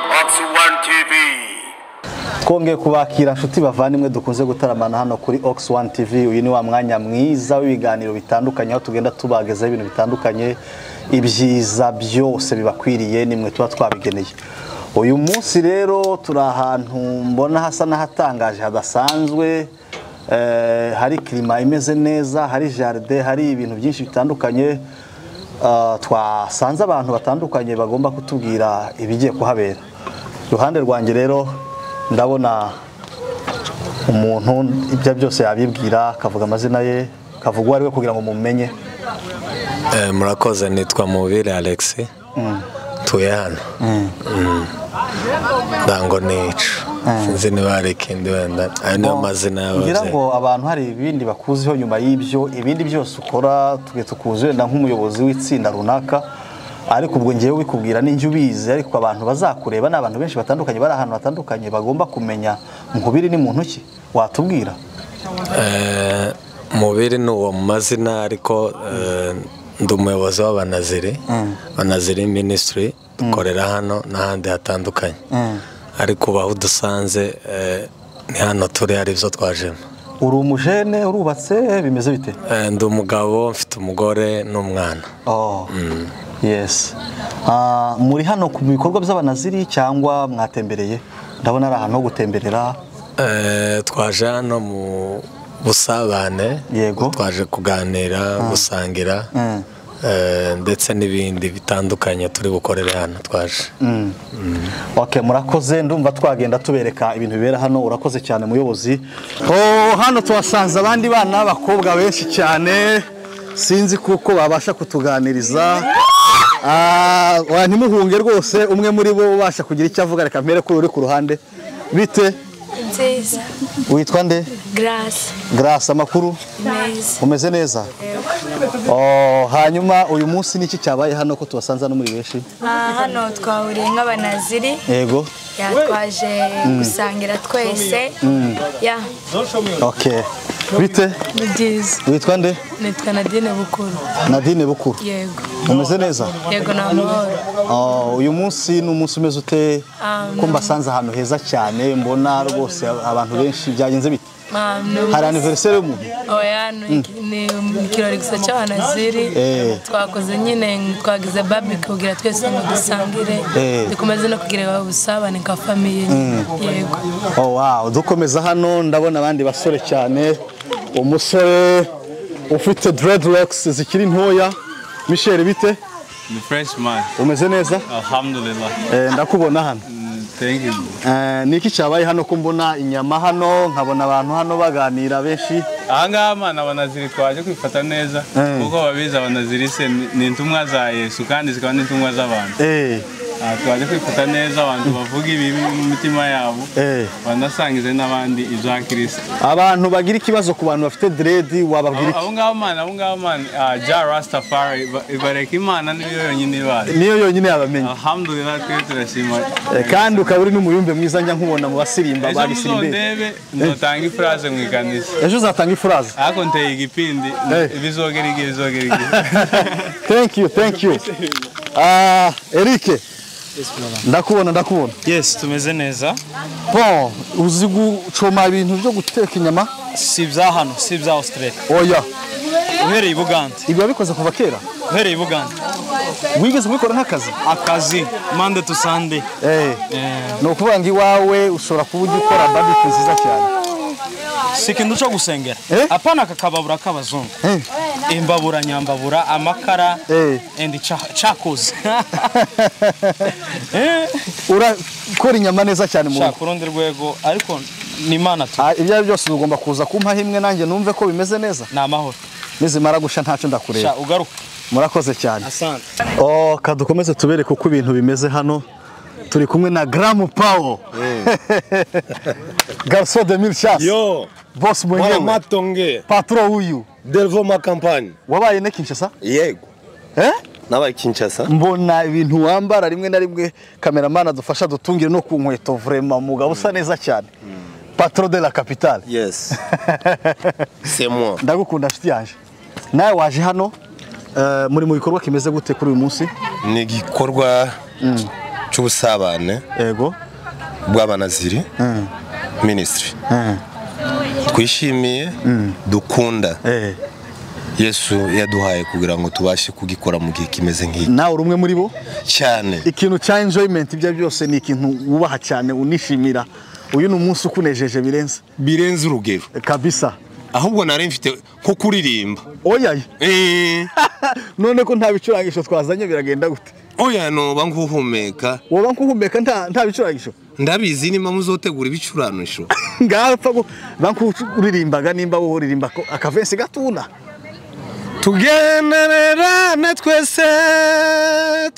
One TV. twongeye kubakira inshuti bavandimwe dukunze gutaramana hano kuri ox one tv uyu ni wa mwanya mwiza w'ibiganiro bitandukanye aho tugenda tubagezaho ibintu bitandukanye ibyiza byose bibakwiriye nimwe tuba twabigeneye uyu munsi rero turi ahantu mbona hasa n'ahatangaje hadasanzwe eh, hari kirima imeze neza hari jaride hari ibintu byinshi bitandukanye Ah, twasanze abantu batandukanye bagomba kutubwira ibigiye kuhabera iruhande rwanjye rero ndabona umuntu ibyo byose yabibwira akavuga amazina ye kavuga uwo ari we kugira ngo mumenye Eh, murakoze nitwa mubire alex tuye hano Mm. ndango nica sinzi niba hari ikindi wenda ayo niyo mazina ngira y'ababyeyi ngo abantu hari ibindi bakuziho nyuma y'ibyo ibindi byose ukora twe tukuzi wenda nk'umuyobozi w'itsinda runaka ariko ubwo ngewe bikubwira n'injye ubizi ariko abantu bazakureba ni abantu benshi batandukanye bari ahantu hatandukanye bagomba kumenya nkubiri ni muntu ki watubwira Eh, mubiri ni uwo mu mazina ariko eh, ndi umuyobozi w'abanaziri banaziri minisitiri dukorera hano n'ahandi hatandukanye ariko ubaho udusanze eh, ni hano turi ari byo twajemo uri umujene urubatse bimeze bite Eh, ndi umugabo mfite umugore n'umwana oh yes Ah, muri hano ku bikorwa by'abanaziri cyangwa mwatembereye ndabona ari ahantu ho gutemberera Eh, twaje hano mu busabane Yego. twaje kuganira gusangira eh, ndetse n'ibindi bitandukanye turi bukorere hano twaje ok murakoze ndumva twagenda tubereka ibintu bibera hano urakoze cyane muyobozi oh, hano tuhasanze abandi bana b'abakobwa benshi cyane sinzi kuko babasha kutuganiriza Ah, wa ntimuhunge rwose umwe muri bo ubasha kugira icyo avuga reka mpere kuri uri ku ruhande bite nziza witwa nde garasi grace amakuru meza umeze neza Oh, hanyuma uyu munsi niki cyabaye hano ko tubasanze hano muri benshi aha hano twahuriye nk'abanaziri yego yatwaje gusangira twese ya okay bite ni byiza witwa nde nitwa nadine bukuru nadine bukuru yego umeze neza yego ni amahoro Oh, uyu munsi ni umunsi umeze ute ko mbasanze ahantu heza cyane mbona rwose abantu benshi byagenze bite Ah, ni ubu- hari anniversaire y'umuntu oya ni ni ikirori gusa cy'abanaziri Eh. twakoze nyine twagize babi kugira twese ngo dusangire Eh. dukomeze no kugira ubusabane nka famiye yego Oh, wow. dukomeza hano ndabona abandi basore cyane umusore ufite dreadlocks zikiri ntoya michel bite The Frenchman. umeze neza Alhamdulillah. Eh, ndakubona hano Mm, Thank you. Eh, niki cyabaye hano ko mbona inyama hano nkabona abantu hano baganira benshi Aha ngaha abana abanaziri twaje kwifata neza kuko babizi abanaziri se ni ni intumwa za Yesu kandi zikaba n'intumwa z'abantu. Eh, Aha twaje kwifata neza abantu bavuga ibibi mu mitima yabo eh. banasangize n'abandi ibya kirisito abantu bagira ikibazo ku bantu bafite dread wababwira iki abo ngabo mana abo ngabo mana ah, ja rastafari iba- ibareka imana niyo yonyine ibazi niyo yonyine yabamenya alhamdulillah twe turashima Eh, kandi ukaba uri n'umuyumbe mwiza njya nkubona mu basirimba ejo ba gisirimbe muzondebe ndotanga ifuraze mu ikanisa ejo uzatanga ifuraza ariko nteye igipindi Eh. bizogera igihe bizogera igihe thank you thank you Ah, Eric ndakubona ndakubona Yes, tumeze neza. bon uzi gucoma ibintu byo guteka inyama Si ibya hano, si ibya Australia. oya Uhereye i Buganda, ibi wabikoze kuva kera uhereye i Buganda. wigeze kubikora nk'akazi Akazi, Monday to Sunday. Eh, Eh, ni ukuvuga ngo iwawe ushobora kuba ujya ukora barbecue nziza cyane si ikintu cyo gusengera. Eh? Apana aka kababura k'abazungu. Eh. Imbabura, nyambabura, amakara, Eh. and cha- chakoze. Eh, urakora inyama neza cyane mu rugo shaka urundi rwego, ariko ni Imana tu. Ah, ibyo ari byo byose ugomba kuza kumpaho imwe nanjye numve ko bimeze neza Ni amahoro. nizimara gusha ntacyo ndakureba Sha, ugaruke. murakoze cyane Asante. ka dukomeze tubereke uko ibintu bimeze hano turi kumwe na garamu pawo gariso de mil shasi Yo, bosi mwana mwenyewe matonge paturo wuyu Delvo makampani wabaye ne kinshasa yego eh nabaye Kinshasa mbona ibintu wambara rimwe na rimwe kameramani adufasha dutungire no ku nkweto vurema mugabo usa neza cyane paturo de la kapitale yes c'est moi ndagukunda nshuti yanjye nawe waje hano eh, muri mu bikorwa kimeze gute kuri uyu munsi ni igikorwa cy'ubusabane yego bw'abanaziri minisitiri twishimiye dukunda Eh. yesu yaduhaye kugira ngo tubashe kugikora mu gihe kimeze nk'iki nawe uri umwe muri bo cyane ikintu cya enjoyment ibyo ari byo byose ni ikintu wubaha cyane unishimira uyu ni umunsi ukunejeje birenze birenze urugero kabisa ahubwo nari mfite nko kuririmba oya Eh, none ko nta bicurangisho twazanye biragenda gute oya noba nguhumeka woba nkuhumeka nta nta bicurangisho ndabizi niba muzotegura ibicuranisho ngapfa ngo bankuririmbaga nimba wowe uririmba ko akavensi gatuna tugendererane twese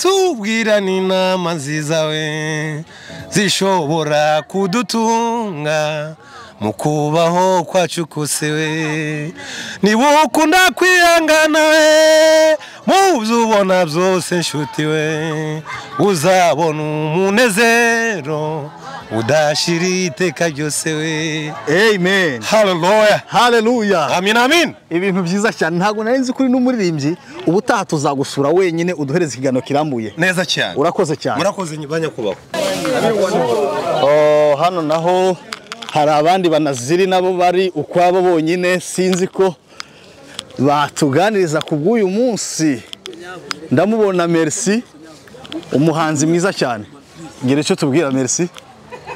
tubwirane inama nziza we zishobora kudutunga mu kubaho kwacu kose we niba ukunda kwihangana we mu byo ubona byose nshuti we uzabona umunezero udashira iteka ryose we amen haleluya haleluya amin amin ibintu byiza cyane ntabwo nari nzi ko uri n'umuririmbyi ubutaha tuzagusura wenyine uduhereze ikiganiro kirambuye neza cyane urakoze cyane murakoze ba nyakubahwa Oh, hano naho hari abandi banaziri nabo bari ukwabo bonyine sinzi ko batuganiriza ku bw'uyu munsi ndamubona merci umuhanzi mwiza cyane ngira icyo tubwira merci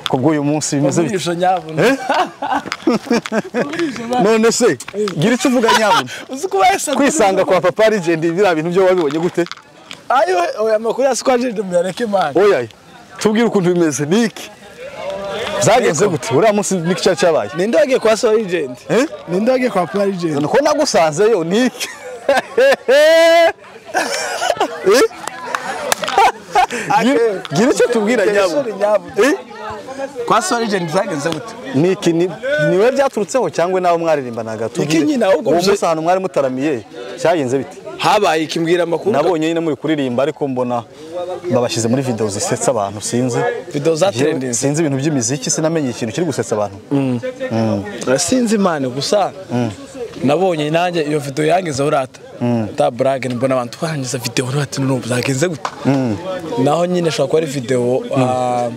ku bw'uyu munsi bimeze bite Eh? none se gira icyo uvuga nyabuna kwisanga kwa papa legend biriya bintu byo wabibonye gute amakuru ya sikwajeje muyareke imana oya tubwire ukuntu bimeze niki zagenze gute uriya munsi niki cyari cyabaye ninde wagiye kwa sowa rigenti Eh? ninde wagiye kwa pura rigenti ko nagusanzeyo niki Eh? Gira- gira icyo tubwira nyabo Eh? kwa sowa rigenti zagenze gute niki ni- niwe byaturutseho cyangwa nawe mwaririmbanaga Iki nyine ahubwo uwo bizo- munsi ahantu mwari mutaramiye cyagenze bite habaye ikimbwira amakuru nabonye nyine muri kuririmba ariko mbona babashyize muri videwo zisetsa abantu sinzi video za Jewe trendinzi sinzi ibintu by'imiziki sinamenye ikintu kiri gusetsa abantu sinzi imana gusa nabonye nanjye iyo video yangize urata ta burage mbona abantu twarangiza video n'urati n'ubu zagenze gute naho nyine ashobora kuba ari video ah,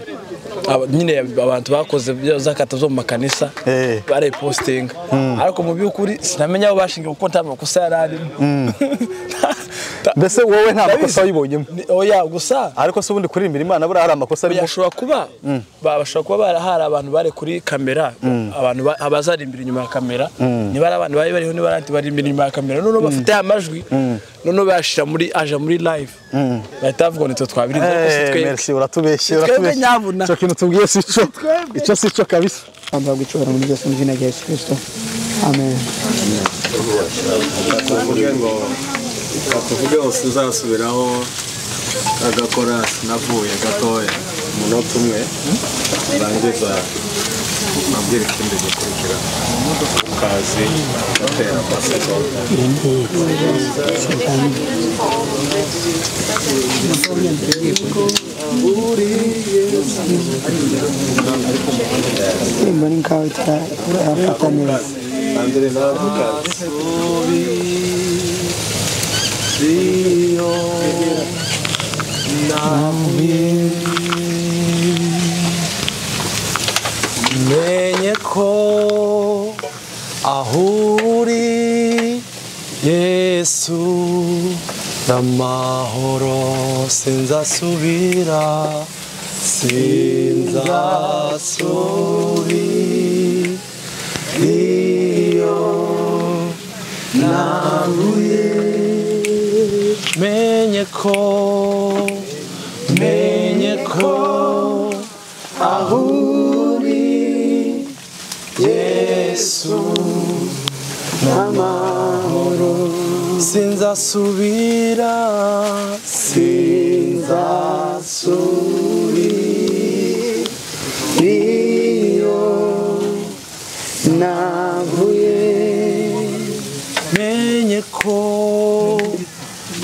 aba- nyine abantu bakoze bya- zakata zo mu makanisa Eh. barayipositinga ariko mu by'ukuri sinamenya aho bashinga kuko nta makosa yari arimo Ta- mbese wowe nta Ndabizi. makosa wayibonyemo Ni- oya gusa ariko se ubundi kuririmbira imana buriya hari amakosa arimo bashobora kuba ba- bashobora kuba bara- hari abantu bari kuri kamera abantu ba- abazarimbira inyuma ya kamera niba ari abantu bari bariho niba ari abandi barimbira inyuma ya kamera noneho bafite aya majwi noneho bayashyira muri aja muri live bahita bavuga ngo nitwe twabirinze rwose Eh, twebwe merci uratubeshye Twebwe uratubeshye nyabuna. icyo kintu tubwiye si cyo icyo si cyo kabisa Amba gucora muri Yesu n'izina rya Yesu Kristo. Amen. tuvuge ngo tuvuge ngo uzasubiraho agakora sinavuye gatoya umunota umwe urangiza nabwira ikindi gikurikira ukazi ugatera amasegonda Simba ni nkawe tutafata neza. Andire n'abakazi Siyo menye ko aho uri yesu n'amahoro sinzasubira sinzasubira iyo nahuye menye ko menye ko aho uri yesu n'amahoro sinzasubira sinzasubira iyo navuye menye ko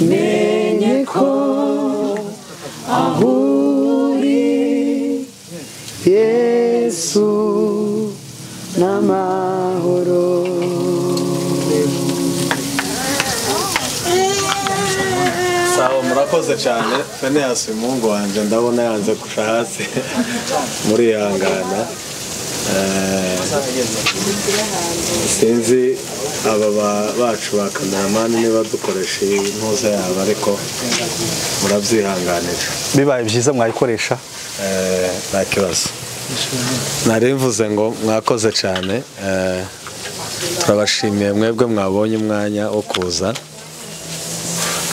menye ko aho uri yesu n'amahoro sawa murakoze murakoze cyane feneyasi umuhungu wanjye ndabona yanze kurusha hasi murihangana Eh, sinzi aba ba- bacu ba kameramani niba dukoresha iyi ntuza yabo ariko murabyihanganira bibaye byiza mwayikoresha Eh, nta kibazo nari mvuze ngo mwakoze cyane eh, turabashimiye mwebwe mwabonye umwanya wo kuza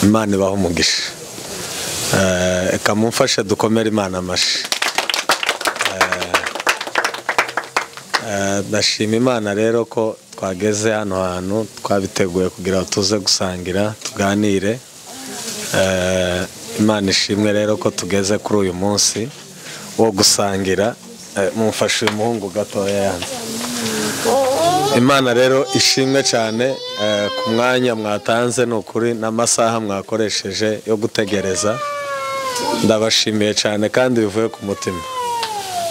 imana ibaha umugisha Eh, reka mumfashe dukomere imana amashi Eh, eh, ndashima imana rero ko twageze hano hantu twabiteguye kugira ngo tuze gusangira tuganire Eh, imana ishimwe rero ko tugeze kuri uyu munsi wo gusangira Eh, mumfashe uyu muhungu gatoya yanze imana rero ishimwe cyane eh, ku mwanya mwatanze ni ukuri n'amasaha mwakoresheje yo gutegereza ndabashimiye cyane kandi bivuye ku mutima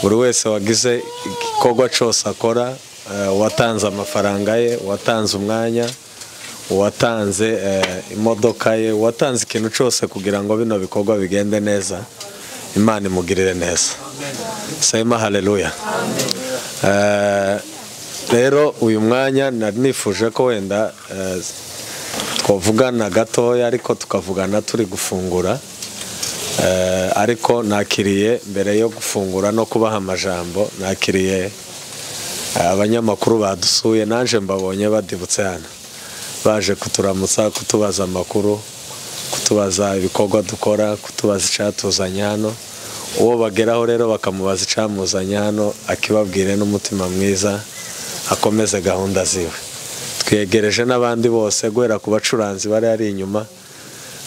buri wese wagize igikorwa cyose akora eh, uwatanze amafaranga ye uwatanze umwanya uwatanze eh, imodoka ye uwatanze ikintu cyose kugira ngo bino bikorwa bigende neza imana imugirire neza sayima haleluya Eh, rero uyu mwanya nari nifuje ko wenda eh, twavugana gatoya ariko tukavugana turi gufungura Eh, ariko nakiriye mbere yo gufungura no kubaha amajambo nakiriye eh, abanyamakuru badusuye naje mbabonye badibutse hano baje kuturamutsa kutubaza amakuru kutubaza ibikorwa dukora kutubaza icyatuzanye hano uwo bageraho rero bakamubaza icyamuzanye hano akibabwire n'umutima mwiza akomeze gahunda ziwe twegereje n'abandi bose guhera ku bacuranzi bari ari inyuma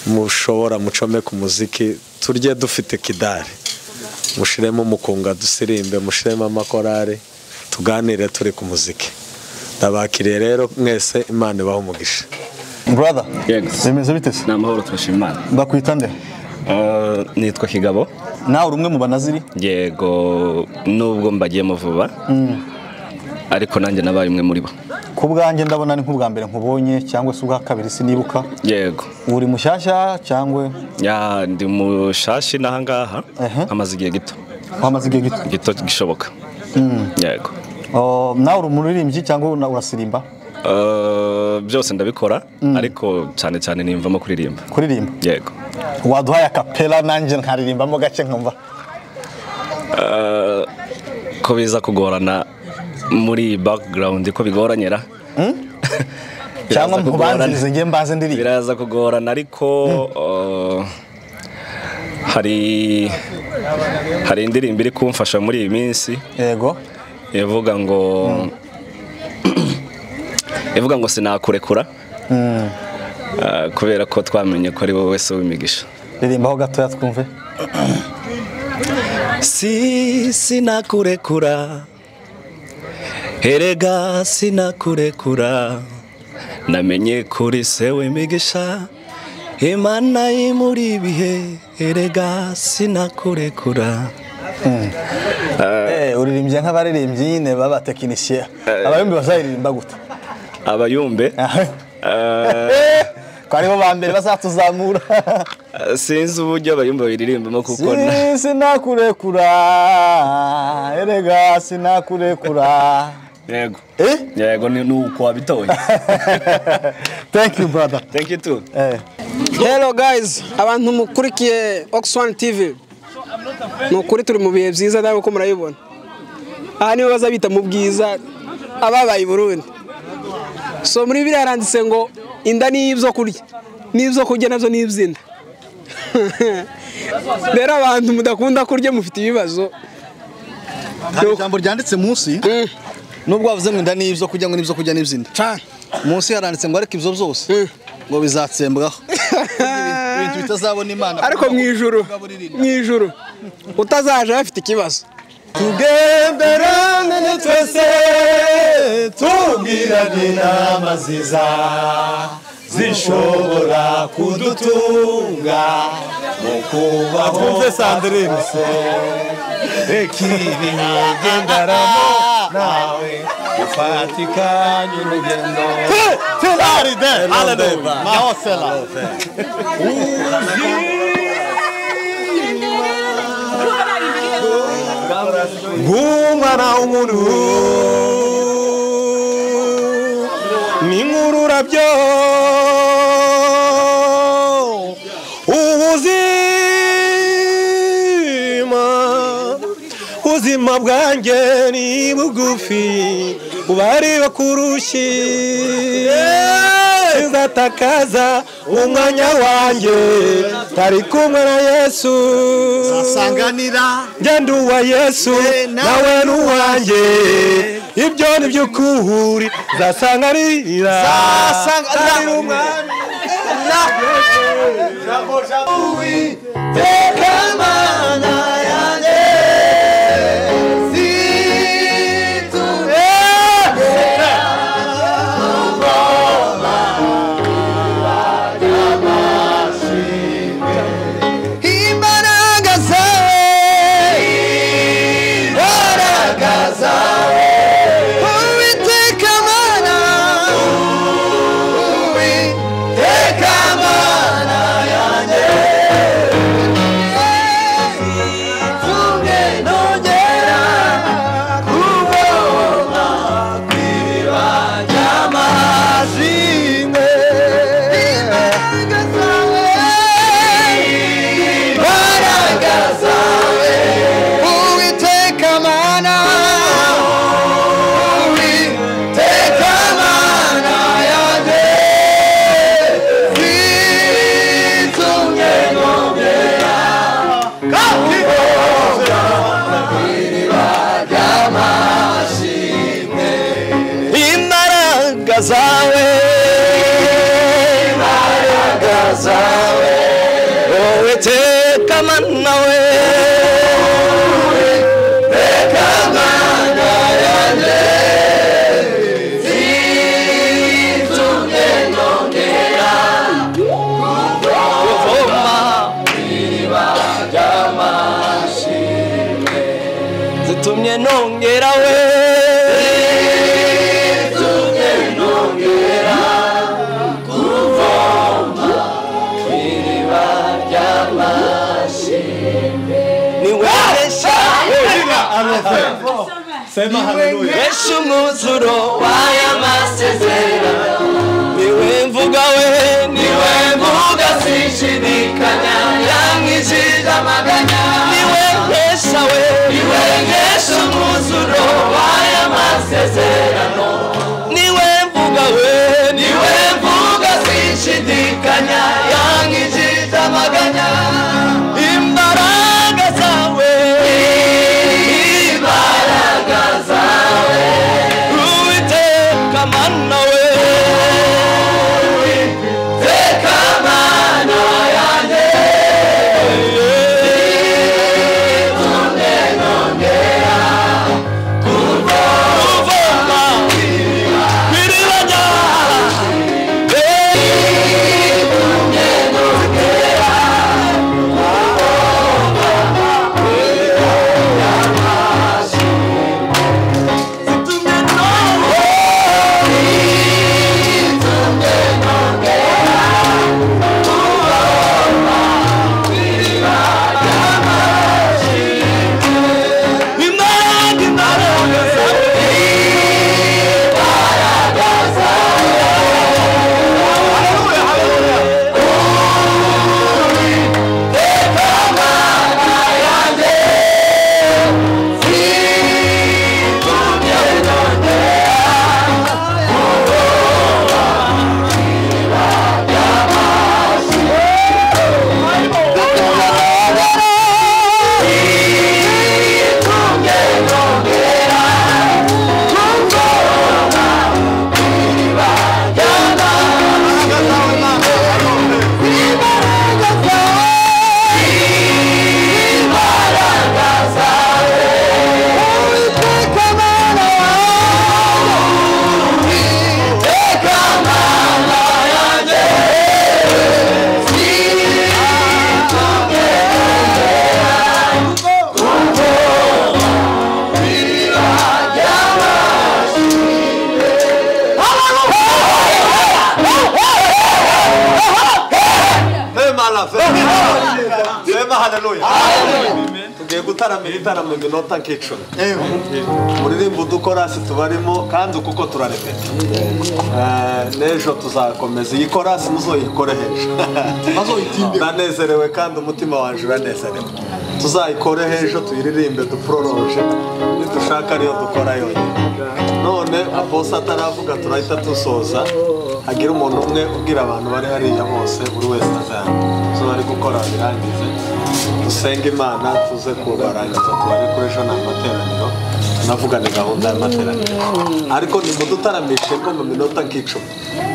mushobora mucome ku muziki turye dufite kidari mushiremo umukunga dusirimbe mushiremo amakorari tuganire turi ku muziki ndabakiriye rero mwese imana ibaha umugisha brother Yego. bimeze bite se ni amahoro turashima imana ndakwita nde Eh, nitwa kigabo nawe uri umwe mu banaziri yego nubwo mbagiyemo vuba ariko nanjye nabaye umwe muri bo ku bwanjye ndabona ni nk'ubwa mbere nkubonye cyangwa se ubwa kabiri sinibuka yego uri mushyashya cyangwa ya ndi mushashi n'ahangaha Ehe. amaze igihe gito wamaze igihe gito gito gishoboka yego Oh, nawe uri umuririmbyi cyangwa una- urasirimba Eh, byose ndabikora ariko cyane cyane nimvamo kuririmba kuririmba yego waduhaye akapera nanjye nkaririmbamo gake nkumva Eh, ko biza kugorana muri iyi background ko bigoranyera Biraza cyangwa kugorana. mubanzirize njye mbaze ndirimba biraza kugorana ariko uh, hari hari indirimbo iri kumfasha muri iyi minsi yego ivuga ngo ivuga ngo sinakurekura uh, kubera ko twamenye ko ari wowe wese w'imigisha ririmbaho gatoya twumve si sinakurekura erega sinakurekura namenye kuri se w'imigisha imana imuri ibihe erega sinakurekura Eh, uririmbye nk'abaririmbyi nyine b'abatekinisiye abayumbi bazaririmba gute abayumbe eh, ko aribo ba mbere bazatuzamura sinzi uburyo abayumbe bayiririmbamo kuko na- Si- sinakurekura erega sinakurekura yego eh yego ni ni uko wabitoye thank you brother thank you too eh Hello guys, abantu mukurikiye Oxfam TV. Ni ukuri turi mu bihe byiza nawe uko murabibona. Aha nibo baza bita mu bwiza ababaye i Burundi. So muri Bibiliya haranditse ngo inda ni ibyo kurya. N'ibyo kurya nabyo ni iby'inda. Rero abantu mudakunda kurya mufite ibibazo. hari ijambo ryanditse munsi nubwo wavuze ngo inda ni ibyo kurya ngo n'ibyo kurya n'iby'inda Cyane. munsi yaranditse ngo ariko ibyo byose Mm. ngo bizatsembwaho ibintu bitazabona imana Ariko mu ijuru, mu ijuru utazaje afite ikibazo. tugenderane twese tubwirane inama nziza zishobora kudutunga mu kubaho kose reka ibi ntigendaramo nawe ufatikanye urugendo Hey! Hallelujah! Mahosela. Uzi nk'umwana w'umuntu ni nk'ururabyo ubuzima ubuzima bwanjye ni bugufi ubari bakurushyi nzatakaza umwanya wanjye tari kumwe na yesu Zasanganira. ngenda uwa yesu nawe n'uwanjye ibyo ni byo kuhuri zasanganira Zasanganira. Teka amana yanjye situbera ubwoba bw'amashinga imbaraga zawe imbaraga zawe uwiteka amana uwiteka amana yanjye tumwe nongera kubona kwiba ry'amazimwe imbaraga zawe imbaraga zawe uwiteka amana uwiteka amana yanjye zitumye nongera kakiboga kwiriba ry'amashimwe imbaraga zawe imbaraga zawe wowe teka mana we teka mana yanjye zitumye nongera kuvoma kwiriba ry'amashimwe zitumye nongera we zitumye nongera kuvoma kwiriba ry'amashimwe ni wabesha Besha umwuzuro w'aya masezerano niwe mvuga we niwe mvuga sinshidikanya yamwijije amaganya niwe nkesha we niwe nkesha umwuzuro w'aya masezerano niwe mvuga we niwe mvuga sinshidikanya yamwijije amaganya imbaraga zawe imbaraga zawe uwiteka mana we Sema haleluya. Tugiye gutaramira itaramo inota nk'icumi. Muririmbo udukorasi tubarimo kandi uku uko turarepeta. Eh, N'ejo tuzakomeza. Iyi korasi muzoyikore hejuru. Ndanezerewe kandi umutima wanjye uranezerewe. Tuzayikore hejuru tuyiririmbe duproroje. Nidushaka ariyo dukora yonyine. None aposa ataravuga turahita dusoza. Hagira umuntu umwe ubwira abantu bari hariya bose buri wese azayanga. Izo bari gukora birangize dusenge imana tuze kubarangiza tubare kuri ejo ni amateraniro tunavugane gahunda y'amateraniro ariko nimudutaramishe ko mu minota nk'icumi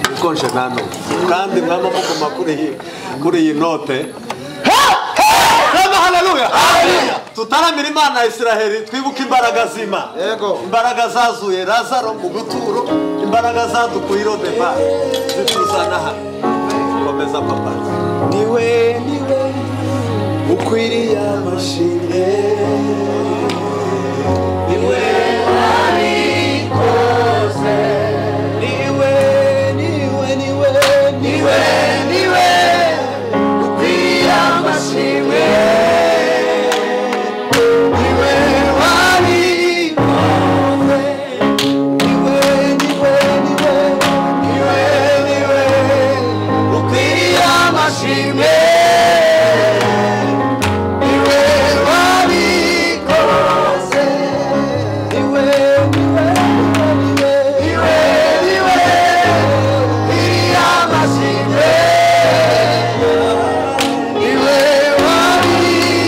niko nje nta n'umwe kandi mwaba muguma kuri iyi- kuri iyi note Reba haleluya tutaramira imana ya isiraheli twibuke imbaraga z'imana imbaraga zazuye lazaro mu buturo imbaraga zadukuye irodeba zituzana hano komeza papa niwe niwe ukwiriye amashimwe niwe wabikoze niwe niwe niwe niwe niwe ukwiriye amashimwe niwe wabikoze niwe niwe niwe niwe niwe ukwiriye amashimwe niwe wabikoze niwe niwe niwe niwe niwe ukwiriye amashimwe niwe wabikoze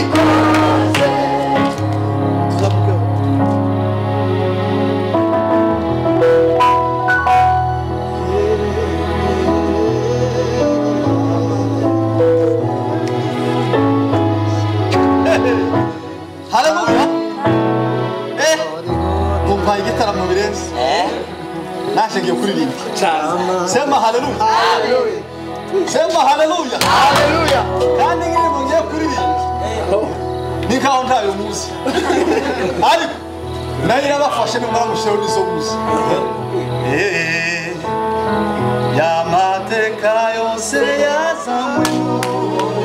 haleluya eh numva igitaramo birenze naje ngiye kuririmba sema haleluya sema haleluya haleluya kandi indirimbo ngiye kuririmba ni nkaho ntayo muzi ariko nayo irabafashe nimara mushyiraho n'izo muzi Eh, y'amateka yose yazanywe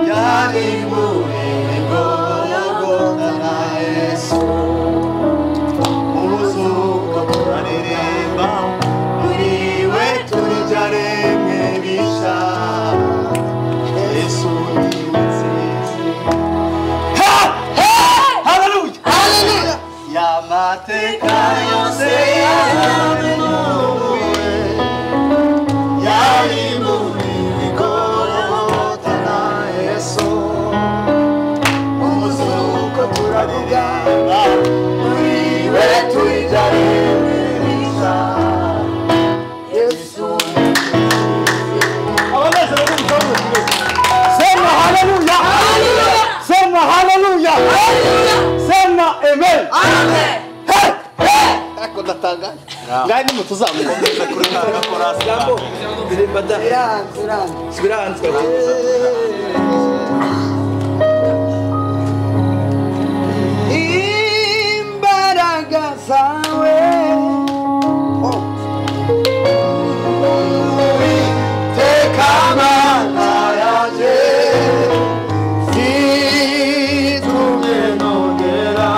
yaribuye igorogota na yesu uruzuko turaririmba muri we turya rimwe bisha yesu ni we nzizi ha ha haleluya haleluya y'amateka yose yazanywe n'uwe yaribuye igorogota na yesu umuzuko turaririmba muri we turya rimwe bisha yesu abanezero b'umukobwa Sema haleluya. Sema haleluya. Sema amen. Amen. Ariko ndatangaje. Ngaho ni mutuzamukomeza kuri kanda korasi. Jambo. Ndirimba da. Sibiranzwe. imbaraga zawe teka amana yanjye zitumye nongera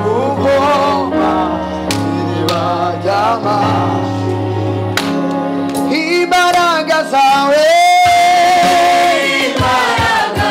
kugomba iriba ry'amazi imbaraga zawe imbaraga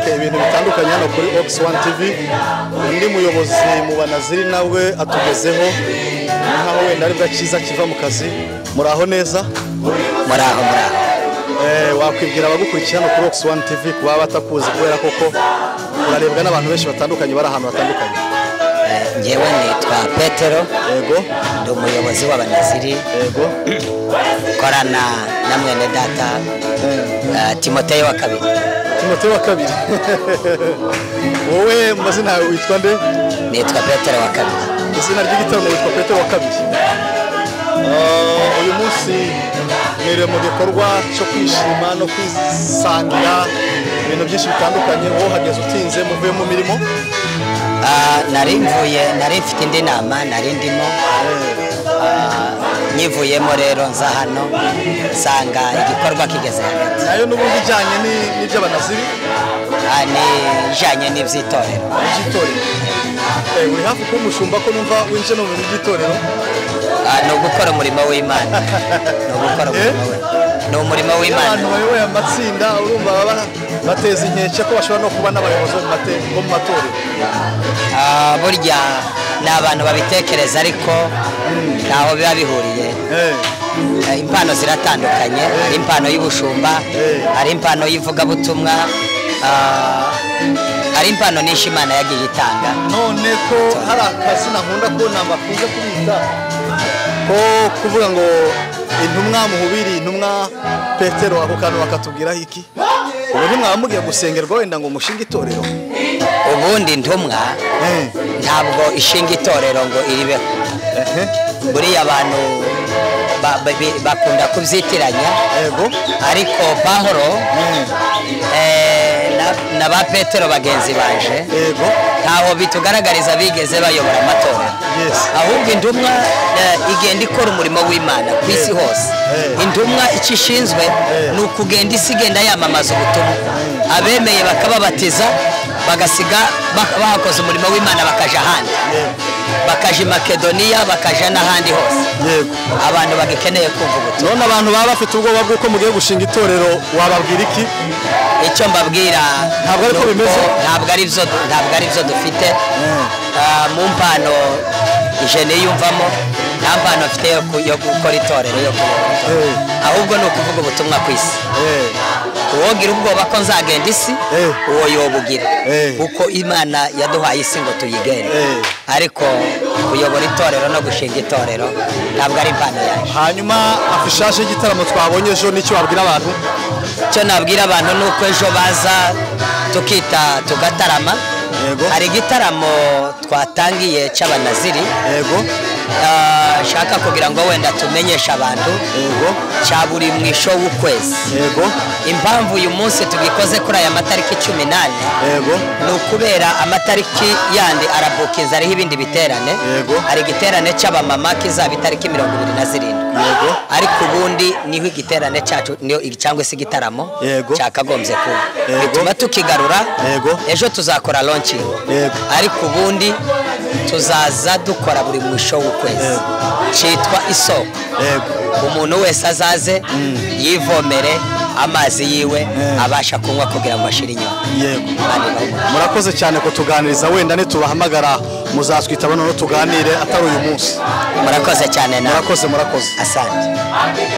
kuri Ox One TV undi muyobozi mu banaziri nawe atugezeho ni nkaho wenda aribwo cyiza kiva mu kazi muraho neza muraho muraho wakwibwira abagukurikira hano kuri Ox One TV kuba batakuzi kubera koko urarebwa n'abantu benshi batandukanye bari ahantu hatandukanye ngewe nitwa petero yego ndi umuyobozi w'abanaziri yego korana na mwene data eh, timoteyo wa kabiri timote wa kabiri wowe mu mazina yawe witwa nde nitwa petero wa kabiri izina ry'igitaramo witwa petero wa kabiri Ah, uyu munsi mwiriwe mu gikorwa cyo kwishima no kwisangira ibintu byinshi bitandukanye wowe uhageze utinze muvuye mu mirimo Ah, nari mvuye nari mfite indi nama nari ndimo Ah, nyivuyemo rero nza hano nsanga igikorwa kigeze hagati nayo n'ubundi ijyanye n'iby'abanaziri ni ijyanye n'iby'itorero iby'itorero Eh, uri hafi kuba umushumba ko numva winjiye no mu bintu by'itorero Ah, ni ugukora umurimo w'imana ni ugukora umurimo we ni umurimo iyo w'imana abantu bayoboye amatsinda urumva baba bateza inkeke ko bashobora no kuba n'abayobozi bo mu mate- bo mu matorero Ah, burya ni abantu babitekereza ariko ntaho biba bihuriye Eh, impano ziratandukanye hari impano y'ubushumba hari impano y'ivugabutumwa ah, hari impano nyinshi imana yagiye itanga none ko hari akazina nkunda kubona bakunze kubita ko kuvuga ngo intumwa muhubiri intumwa petero ako kantu bakatubwiraho iki ubu ntimwaba mugiye gusengerwa wenda ngo mushinge itorero ubundi ntumwa ntabwo ishinga itorero ngo iribeho buriya abantu ba- ba- bi- bakunda kubyitiranya ariko pahoro eh, na- na ba petero bagenzi baje ntaho bitugaragariza bigeze bayobora amatorero ahubwo intumwa eh, igenda ikora umurimo w'imana ku isi hose intumwa icyo ishinzwe ni ukugenda isi igenda yamamaza ubutumwa abemeye bakababatiza bagasiga bak- bahakoze umurimo w'imana bakaja ahandi bakaja i makedoniya bakaja n'ahandi hose abantu bagikeneye kumva ubutumwa none abantu baba bafite ubwoba bw'uko mugiye gushinga itorero wababwira iki icyo mbabwira ntabwo ari bimeze ntabwo ari byo ntabwo ari byo dufite Ah, mu mpano ijene yumvamo nta mpano mfite yo ku- yo gukora itorero yo kuyobora itorero. ahubwo ni ukuvuga ubutumwa ku isi uwogira ubwoba ko nzagenda isi uwo yobugira kuko imana yaduhaye isi ngo tuyigende ariko kuyobora itorero no gushinga itorero ntabwo ari impano yaje hanyuma afishaje y'igitaramo twabonye ejo nicyo wabwira abantu icyo nabwira abantu ni uko ejo baza tukita tugatarama hari igitaramo twatangiye cy'abanaziri Ah, nshaka kugira ngo wenda tumenyeshe abantu cya buri mu isho w'ukwezi impamvu uyu munsi tugikoze kuri aya matariki cumi n'ane ni ukubera amatariki yandi arabukinze ariho ibindi biterane hari igiterane cy'abamama kizaba itariki mirongo ibiri na zirindwi ariko ubundi niho igiterane cyacu niyo- cyangwa se igitaramo cyakagombye kuba bituma tukigarura ejo tuzakora launching ariko ubundi tuzaza dukora buri mwisho w'ukwezi cyitwa isoko umuntu wese azaze yivomere amazi yiwe abasha kunywa kugira ngo ashire inyota murakoze cyane kutuganiriza wenda nitubahamagara muzatwita bano tuganire atari uyu munsi murakoze cyane murakoze murakoze asante